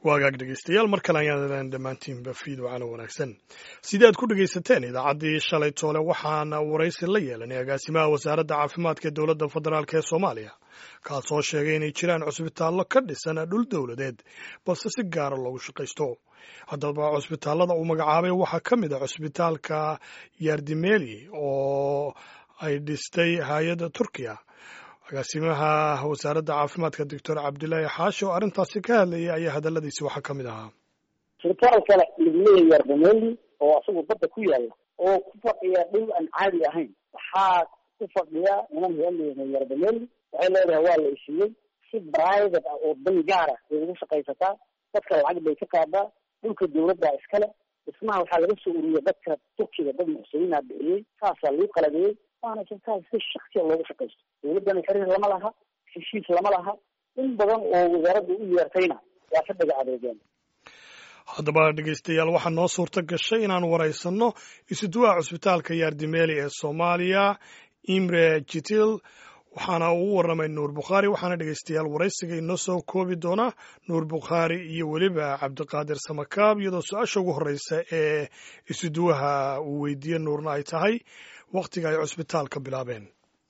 waagaag dhegeystayaal mar kale ayaan dhammaantiinba fiid wacana wanaagsan sidii aad ku dhegaysateen idaacaddii shalay toole waxaana waraysi la yeelanay agaasimaha wasaaradda caafimaadka dowladda federaalk ee soomaaliya kaasoo sheegay inay jiraan cusbitaallo ka dhisan dhul dowladeed balse si gaara loogu shaqaysto haddaba cusbitaallada uu magacaabay waxaa ka mid a cusbitaalka yardimeli oo ay dhistay hay-adda turkiya agaasimaha wasaaradda caafimaadka doctor cabdilaahi xaashi oo arrintaasi ka hadlayay ayaa hadaladiisi waxaa ka mid ahaa isbitaalka lagleeya yardameli oo asagu badda ku yaala oo ku fadhiya dhul aan caadi ahayn waxaa ku fadhiya niman heleena yardameli waxay leedahay waa la isiiyey si private ah oo dan gaara bay ugu shaqaysataa dadka lacag bay ka qaadaa dhulka dawladda iskale dhismaha waxaa laga soo ururiya dadka turkiga dad muxsiniina bixiyey saasaa lagu qalabeeyey waana isbitaal si shaksiya loogu shaqaysto dawladdana xiriir lama laha heshiis lama laha in badan oo wasaaradda u yeertayna waa ka dhaga adeegeen haddaba dhegeystayaal waxaa noo suurta gashay inaan waraysanno isuduwaha cusbitaalka yaardimeli ee soomaaliya imre jitil waxaana uu warramay nuur bukhaari waxaana dhegeystayaal waraysiga inoo soo koobi doona nuur bukhaari iyo weliba cabdiqaadir samakaab iyadoo su-aasha ugu horreysa ee isuduwaha uu weydiiye nuurna ay tahay wakhtiga ay cusbitaalka bilaabeen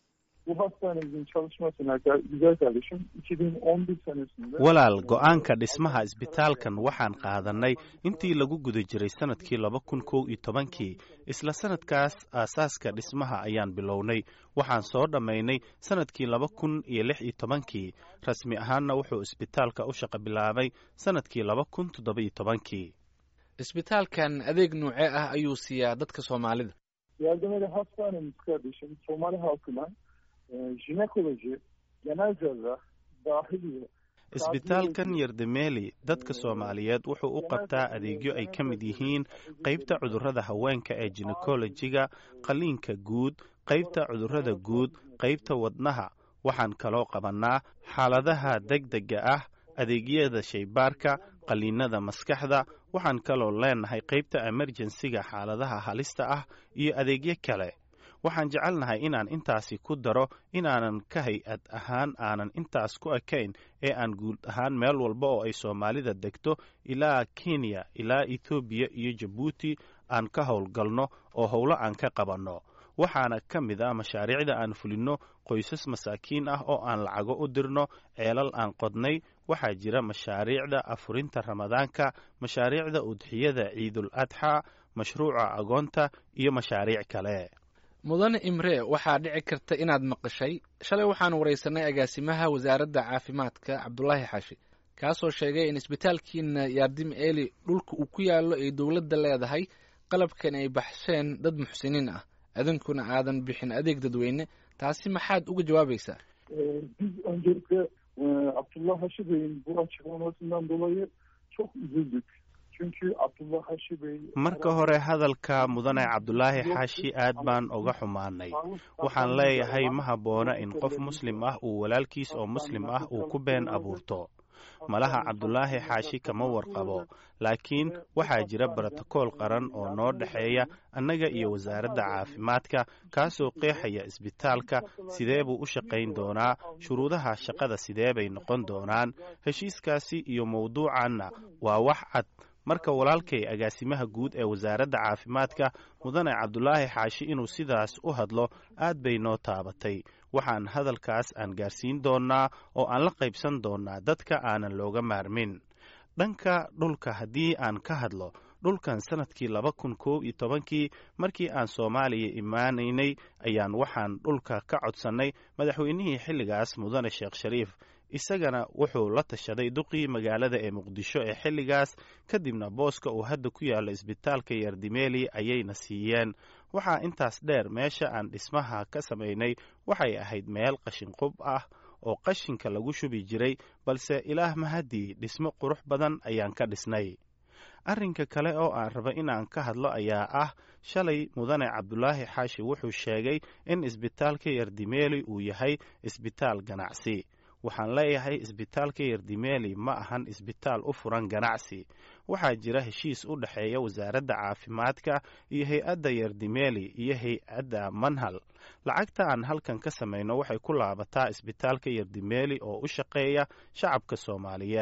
walaal go-aanka dhismaha isbitaalkan waxaan qaadannay intii lagu guda jiray sannadkii laba kun kow iyo tobankii isla sannadkaas aasaaska dhismaha ayaan bilownay waxaan soo dhammaynay sannadkii laba kun iyo lix iyo tobankii rasmi ahaanna wuxuu isbitaalka u shaqo bilaabay sannadkii laba kun toddoba-iyo tobankii isbitaalkan adeeg nuucee ah ayuu siiyaa dadka soomaalida Yardımeli hastanemiz kardeşim Somali halkına e, jinekoloji, genel cerrah, dahiliye, isbitaalkan yardameli dadka soomaaliyeed wuxuu u qabtaa adeegyo ay ka mid yihiin qaybta cudurrada haweenka ee jinekolojiga qalliinka guud qaybta cudurrada guud qaybta wadnaha waxaan kaloo qabannaa xaaladaha degdega ah adeegyada shaybaarka qalliinada maskaxda waxaan kaloo leenahay qaybta emerjensiga xaaladaha halista ah iyo adeegyo kale waxaan jecelnahay inaan intaasi ku daro inaanan ka hay-ad ahaan aanan intaas ku ekayn ee aan guud ahaan meel walba oo ay soomaalida degto ilaa kenya ilaa etoobiya iyo jabuuti aan ka howlgalno oo howlo aan ka qabanno waxaana ka mid ah mashaariicda aan fulinno qoysas masaakiin ah oo aan lacago u dirno ceelal aan qodnay waxaa jira mashaariicda afurinta ramadaanka mashaariicda udxiyada ciidul adxa mashruuca agoonta iyo mashaariic kale mudane imre waxaa dhici karta inaad maqashay shalay waxaan waraysanay agaasimaha wasaaradda caafimaadka cabdulaahi xaashi kaasoo sheegay in isbitaalkiina yaardim eli dhulka uu ku yaallo ay dowladda leedahay qalabkan ay baxsheen dad muxsiniin ah idinkuna aadan bixin adeeg dadweyne taasi maxaad uga jawaabaysaa e, biz öncelikle e, Abdullah Haşi Bey'in bu açıklamasından dolayı çok üzüldük. Çünkü Abdullah Haşi Bey marka hore hadalka mudane cabdulaahi xaashi aad baan uga xumaanay waxaan leeyahay ma habboona in qof muslim ah uu walaalkiis oo muslim ah uu ku been abuurto malaha cabdulaahi xaashi kama warqabo laakiin waxaa jira brotokool qaran oo noo dhexeeya annaga iyo wasaaradda caafimaadka kaasoo qeexaya isbitaalka sidee buu u shaqayn doonaa shuruudaha shaqada sidee bay noqon doonaan heshiiskaasi iyo mawduucanna waa wax cad marka walaalkay agaasimaha guud ee wasaaradda caafimaadka mudane cabdulaahi xaashi inuu sidaas u hadlo aad bay noo taabatay waxaan hadalkaas aan gaarsiin doonnaa oo aan la qaybsan doonnaa dadka aanan looga maarmin dhanka dhulka haddii aan ka hadlo dhulkan sannadkii laba kun koob iyo tobankii markii aan soomaaliya imaanaynay ayaan waxaan dhulka ka codsannay madaxweynihii xilligaas mudane sheekh shariif isagana wuxuu la tashaday duqii magaalada ee muqdisho ee xilligaas kadibna booska uu hadda ku yaallo isbitaalka yardimeli ayayna siiyeen waxaa intaas dheer meesha aan dhismaha ka samaynay waxay ahayd meel qashinqub ah oo qashinka lagu shubi jiray balse ilaah mahadii dhismo qurux badan ayaan ka dhisnay arrinka kale oo aan raba inaan ka hadlo ayaa ah shalay mudane cabdulaahi xaashi wuxuu sheegay in isbitaalka yardimeli uu yahay isbitaal ganacsi waxaan leeyahay isbitaalka yardimeli ma ahan isbitaal u furan ganacsi waxaa jira heshiis u dhexeeya wasaaradda caafimaadka iyo hay-adda yardimeli iyo hay-adda manhal lacagta aan halkan ka samayno waxay ku laabataa isbitaalka yardimeli oo u shaqeeya shacabka soomaaliyeed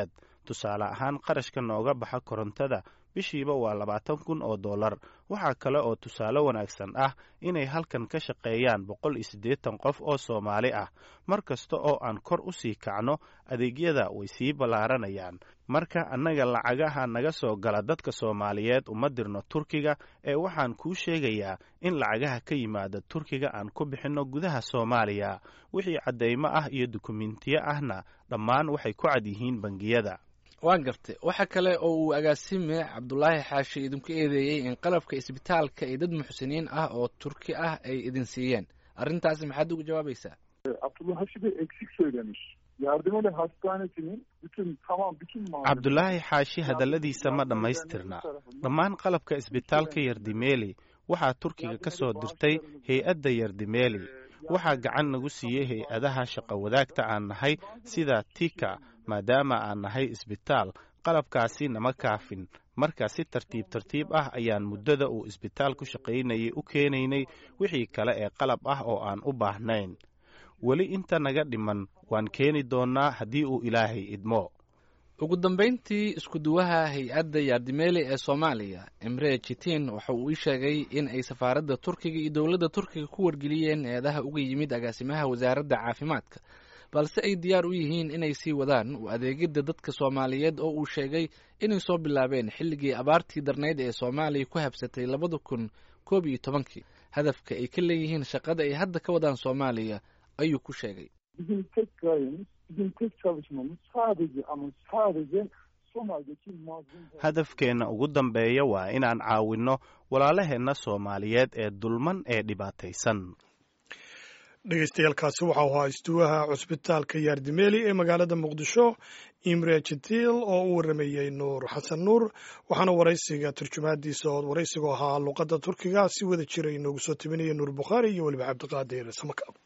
tusaale ahaan qarashka nooga baxa korontada bishiiba waa labaatan kun oo dollar waxaa kale oo tusaale wanaagsan ah inay halkan ka shaqeeyaan boqol iyo siddeetan qof oo soomaali ah mar kasta oo aan kor u sii kacno adeegyada way sii ballaaranayaan marka annaga lacagaha naga soo gala dadka soomaaliyeed uma dirno turkiga ee waxaan kuu sheegayaa in lacagaha ka yimaada turkiga aan ku bixinno gudaha soomaaliya wixii caddaymo ah iyo dukumentiyo ahna dhammaan waxay ku cad yihiin bangiyada waan gartay waxa kale oo uu agaasime cabdulaahi xaashi idinku eedeeyey in qalabka isbitaalka iyo dad muxsiniin ah oo turki ah ay idin siiyeen arrintaasi maxaad uga jawaabaysaa Abdullah Haşi Bey eksik söylemiş. Yardımeli Hastanesi'nin bütün tamam bütün malzemeleri- cabdulaahi xaashi hadalladiisa ma dhammaystirna dhammaan qalabka isbitaalka yardimeeli waxaa turkiga ka soo dirtay hay-adda yardimeeli waxaa gacan nagu siiyey hay-adaha shaqo wadaagta aan nahay sida tika maadaama aan nahay isbitaal qalabkaasi nama kaafin marka si tartiib tartiib ah ayaan muddada uu isbitaal ku shaqaynayay u keenaynay wixii kale ee qalab ah oo aan u baahnayn weli inta naga dhiman waan keeni doonnaa haddii uu ilaahay idmo ugu dambayntii isku-duwaha hay-adda yaardimeeli ee soomaaliya imre jitiin waxa uu ii sheegay in ay safaaradda turkiga iyo dowladda turkiga ku wargeliyeen eedaha uga yimid agaasimaha wasaaradda caafimaadka balse ay diyaar u yihiin inay sii wadaan u adeegidda dadka soomaaliyeed oo uu sheegay inay soo bilaabeen xilligii abaartii darnayd ee soomaaliya ku habsatay labada kun koob iyo tobankii hadafka ay ka leeyihiin shaqada ay hadda ka wadaan soomaaliya ayuu ku sheegay Bizim tek gayemiz, bizim tek çalışmamız sadece ama sadece Somali'deki mazlum... hadafkeenna ugu dambeeya waa inaan caawinno walaalaheenna soomaaliyeed ee dulman ee dhibaataysan dhegeystayaaalkaasi waxau ahaa istuwaha cusbitaalka yaardimeeli ee magaalada muqdisho imre jitil oo u waramayey nuur xasan nuur waxaana waraysiga turjumaadiisa oo waraysigoo ahaa luqadda turkiga si wada jira inoogu soo tabinaya nuur bukhaari iyo weliba cabdiqaadir samakaab